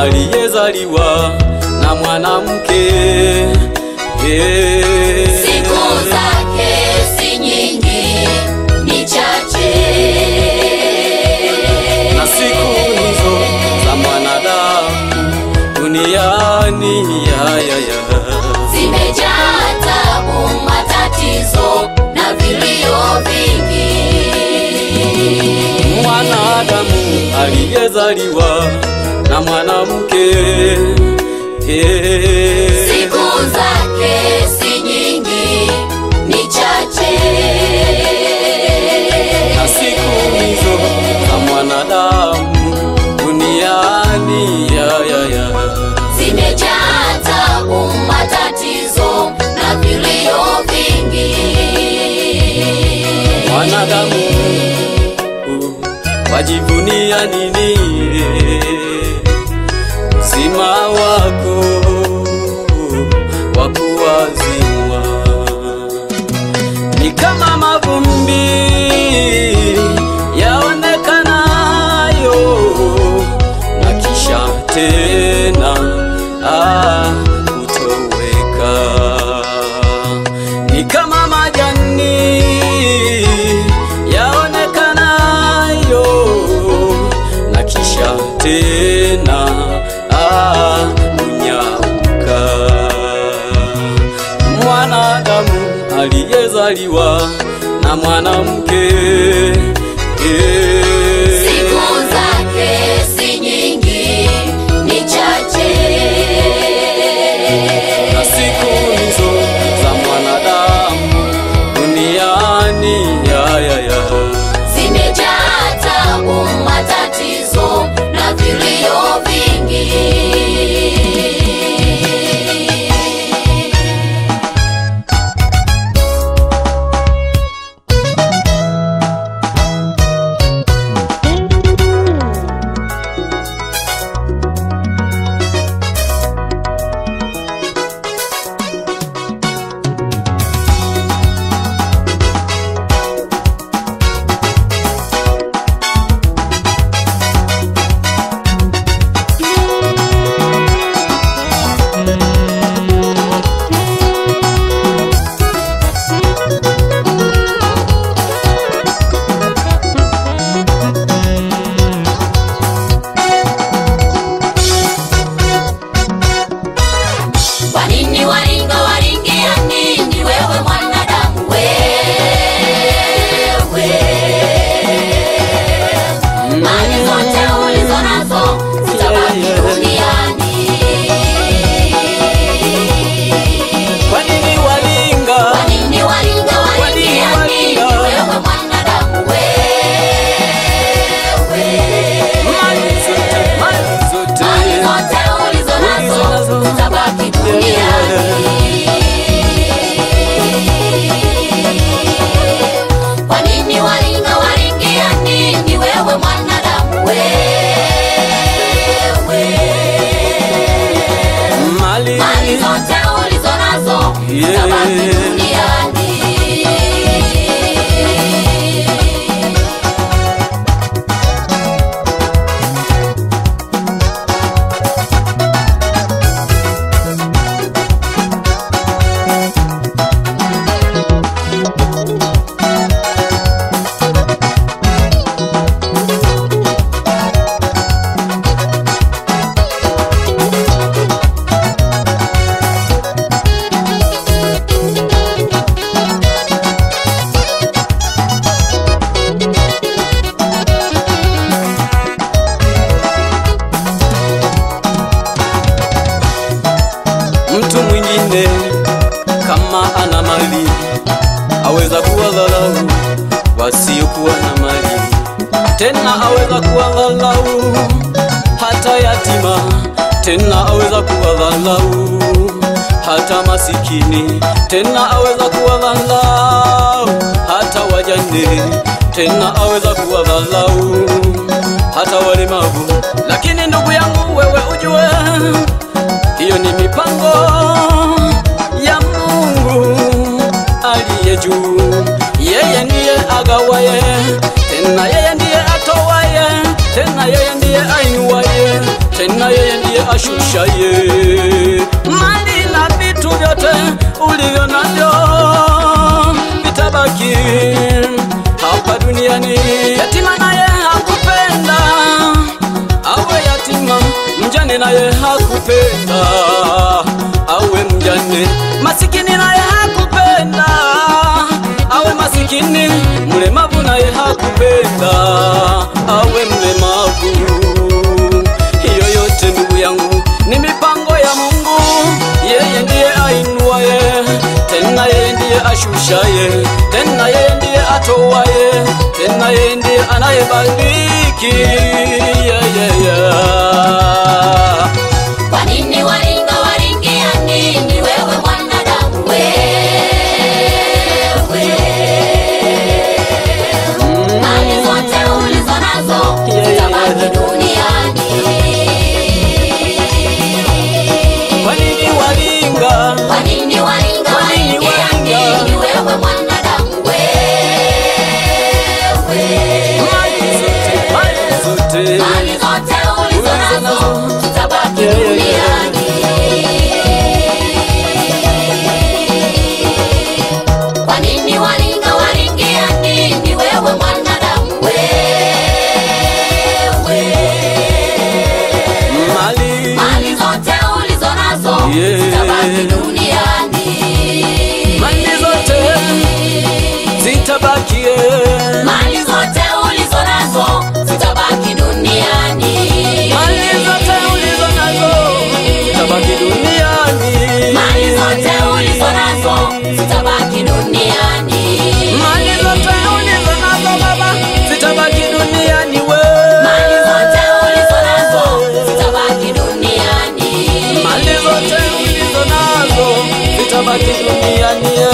aliyezaliwa na mwanamke Eh. Siku zake si nyingi, ni chache. na siku hizo za mwanadamu duniani ya, ya, ya. Zimejaa tabu, matatizo na vilio vingi. mwanadamu aliyezaliwa na mwanamke Eh. Siku zake si nyingi, ni chache. na siku hizo za mwanadamu duniani ya, ya, ya. Zimejaa tabu, matatizo na vilio vingi. mwanadamu uh, wajivunia nini uzima wako wa kuwazimwa ni kama mavumbi yaonekanayo na kisha tena ah, kutoweka ni kama majani yaonekanayo na kisha tena ah, kunyauka mwanadamu aliyezaliwa na mwanamke eh. Siku zake si nyingi, ni chache. na siku hizo za mwanadamu duniani ya, ya, ya. Zimejaa tabu, matatizo na vilio vingi. Kwa nini waringa waringia nini wewe mwanadamu wewe? Mali zote ulizo nazo zitabaki duniani. Kwa nini walinga Kwa nini waringa waringia Kwa nini nini waringa? wewe mwanadamu wewe? mali zote mali zote Mali zote ulizo nazo zitabaki duniani. Kwa nini waringa waringia nini wewe mwanadamu wewe? mali Mali zote ulizo nazo zitabaki Yeah. duniani. mtu mwingine kama ana mali aweza kuwadhalau wasiokuwa na mali tena aweza kuwadhalau hata yatima tena aweza kuwadhalau hata masikini tena aweza kuwadhalau hata wajane tena aweza kuwadhalau hata walemavu lakini ndugu yangu wewe ujue hiyo ni mipango ya Mungu aliye juu. Yeye ndiye agawaye, tena yeye ndiye atowaye, tena yeye ndiye ainuwaye, tena yeye ndiye ashushaye mali na vitu vyote ulivyo navyo vitabaki hapa duniani. Yatima naye hakupenda awe yatima, mjane naye hakupenda awe mjane, masikini naye hakupenda awe masikini, mlemavu naye hakupenda awe mlemavu. Hiyo yote ndugu yangu ni mipango ya Mungu, yeye ndiye ainuaye, tena yeye ndiye ashushaye, tena yeye ndiye atoaye, tena yeye ndiye anayebariki. Yeah, yeah, yeah. Kwa nini waringa waringia nini wewe mwanadamu wewe? Mali zote ulizo nazo Yeah, yeah, zitabaki yeah. duniani. Kwa nini walinga? Kwa nini waringa Kwa nini waringia waringa? nini wewe mwanadamu wewe? Mali zote, mali zote. Mali zote ulizo nazo zitabaki Yeah, yeah, yeah. duniani. Kwa nini waringa waringia nini wewe mwanadamu wewe? Mali, Mali zote ulizo nazo Yeah. zitabaki duniani. mali zote zitabakie. Mali zote ulizo nazo zitabaki duniani. Mali zote ulizo nazo zitabaki duniani. Mali zote ulizo nazo zitabaki duniani. Mali zote ulizo nazo baba zitabaki duniani we. Mali zote ulizo nazo zitabaki duniani. Mali zote ulizo nazo zitabaki duniani.